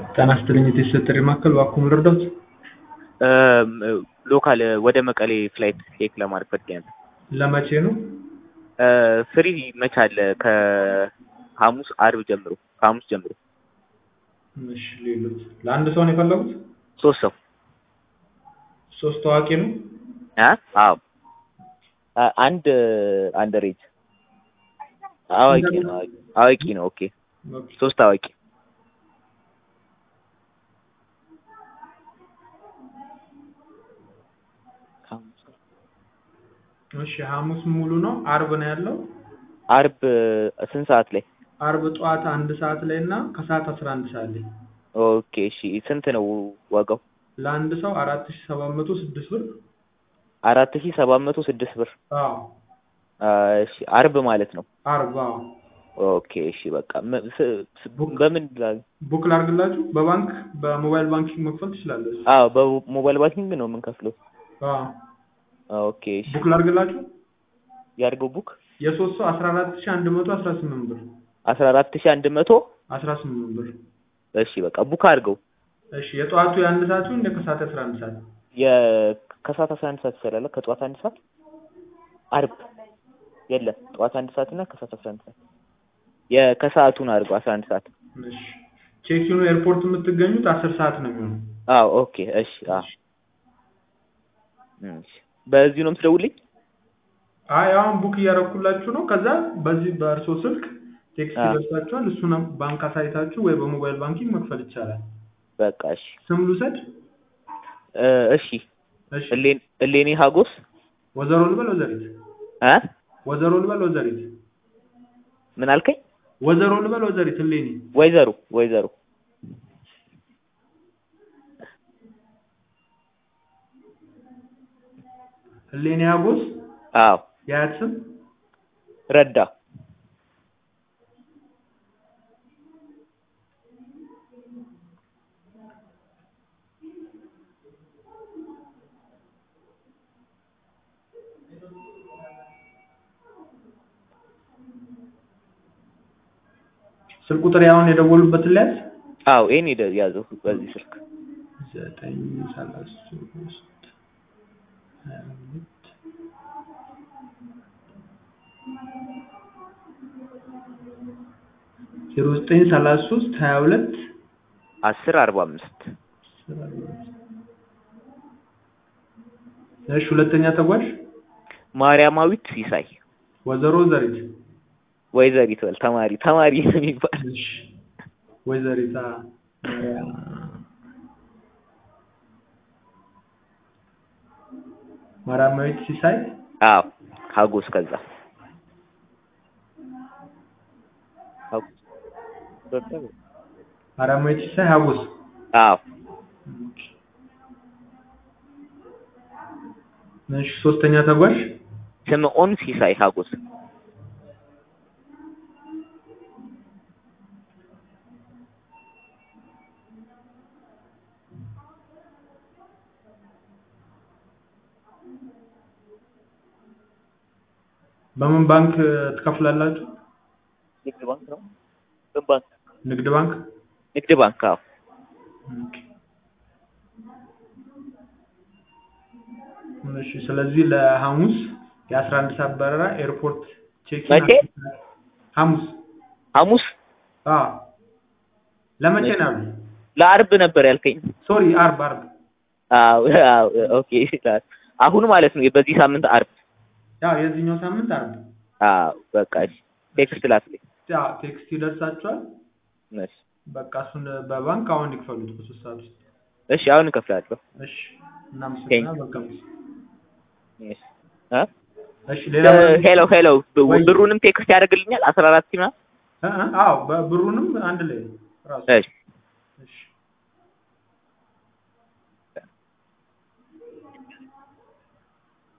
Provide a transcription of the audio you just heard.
ጤና ይስጥልኝ የቴስት ጥሪ ማዕከል እባክዎ ምን ልርዳዎት? ሎካል ወደ መቀሌ ፍላይት ቼክ ለማድረግ ፈልጌ ነበር። ለመቼ ነው? ፍሪ መች አለ? ከሐሙስ አርብ ጀምሮ ከሐሙስ ጀምሮ እሺ ሌሎች ለአንድ ሰው ነው የፈለጉት? ሶስት ሰው ሶስት ታዋቂ ነው? አ አዎ አንድ አንደር ኤጅ አዋቂ ነው አዋቂ ነው። ኦኬ ኦኬ። ሶስት አዋቂ እሺ ሐሙስ ሙሉ ነው። አርብ ነው ያለው። አርብ ስንት ሰዓት ላይ? አርብ ጠዋት አንድ ሰዓት ላይ እና ከሰዓት አስራ አንድ ሰዓት ላይ ኦኬ እሺ ስንት ነው ዋጋው? ለአንድ ሰው አራት ሺህ ሰባት መቶ ስድስት ብር። አራት ሺህ ሰባት መቶ ስድስት ብር አዎ እሺ አርብ ማለት ነው። አርብ አዎ። ኦኬ እሺ በቃ ም- ስ- ስ- በምን ላ- ቡክ ላድርግላችሁ? በባንክ በሞባይል ባንኪንግ መክፈል ትችላለች። አዎ በሞባይል ባንኪንግ ነው የምንከፍለው። አዎ ኦኬ እሺ ቡክ ላድርግላችሁ? ያድርገው ቡክ የሶስት ሰው አስራ አራት ሺህ አንድ መቶ አስራ ስምንት ብር አስራ አራት ሺህ አንድ መቶ አስራ ስምንት ብር። እሺ በቃ ቡክ አድርገው። እሺ የጠዋቱ የአንድ ሰዓቱ እንደ ከሰዓት አስራ አንድ ሰዓት የ- ከሰዓት አስራ አንድ ሰዓት ይሰራል። ከጠዋት አንድ ሰዓት አርብ የለም ጠዋት አንድ ሰዓት እና ከሰዓት አስራ አንድ ሰዓት የከሰዓቱን አድርገው አስራ አንድ ሰዓት እሺ ቼኪኑ ኤርፖርት የምትገኙት አስር ሰዓት ነው የሚሆነው። አዎ ኦኬ እሺ አዎ እሺ በዚሁ ነው የምትደውልኝ? አይ አሁን ቡክ እያደረኩላችሁ ነው። ከዛ በዚህ በእርሶ ስልክ ቴክስት አዎ። ይደርሳችኋል። እሱን ባንክ አሳይታችሁ ወይ በሞባይል ባንኪንግ መክፈል ይቻላል። በቃ እሺ ስም ልውሰድ? እ እሺ እሺ እሌን እሌኒ ሀጎስ ወዘሮ ልበል ወዘሪት? እ ወዘሮ ልበል ወዘሪት? ምን አልከኝ? ወዘሮ ልበል ወዘሪት? እሌኒ ወይዘሮ ወይዘሮ እሌኒ አጎስ አዎ የአያት ስም ረዳ ስልክ ቁጥር ያሁን የደወሉበትን ሊያዝ አዎ ይሄን ሄደ ያዘው በዚህ ስልክ ዘጠኝ ሰላሳ ሶስት ሀያ ሁለት ዜሮ ዘጠኝ ሰላሳ ሶስት ሀያ ሁለት አስር አርባ አምስት እሺ ሁለተኛ ተጓዥ ማርያማዊት ሲሳይ ወይዘሮ ዘሪት ወይዘሪት በል ተማሪ ተማሪ ነው የሚባል እሺ ወይዘሪት አ ማርያማዊት ሲሳይ አዎ ሀጎስ ከዛ ሀጎስ ማርያማዊት ሲሳይ ሀጎስ አዎ እሺ ሶስተኛ ተጓዥ ስምዖን ሲሳይ ሀጎስ በምን ባንክ ትከፍላላችሁ? ንግድ ባንክ ነው ምን ባንክ ንግድ ባንክ ንግድ ባንክ አዎ ኦኬ። እሺ ስለዚህ ለሐሙስ የአስራ አንድ ሰዓት በረራ ኤርፖርት ቼክ መቼ? ሐሙስ ሐሙስ አዎ ለመቼ ነው ያሉት? ለአርብ ነበር ያልከኝ ሶሪ አርብ አርብ አዎ አዎ ኦኬ አሁን ማለት ነው በዚህ ሳምንት አርብ ያው የዚህኛው ሳምንት አርብ አዎ በቃ እሺ ቴክስት ላክልኝ ያው ቴክስት ይደርሳችኋል። እሺ በቃ እሱን በባንክ አሁን ይክፈሉት በሶስት ሰዓት ውስጥ። እሺ አሁን እከፍላለሁ እሺ እናመሰግናለን። መልካም ጊዜ። እሺ እ እሺ ሌላ ሄሎ ሄሎ ወይ- ብሩንም ቴክስት ያደርግልኛል አስራ አራት ምናምን እ- እ- አዎ በ- ብሩንም አንድ ላይ ራሱ እሺ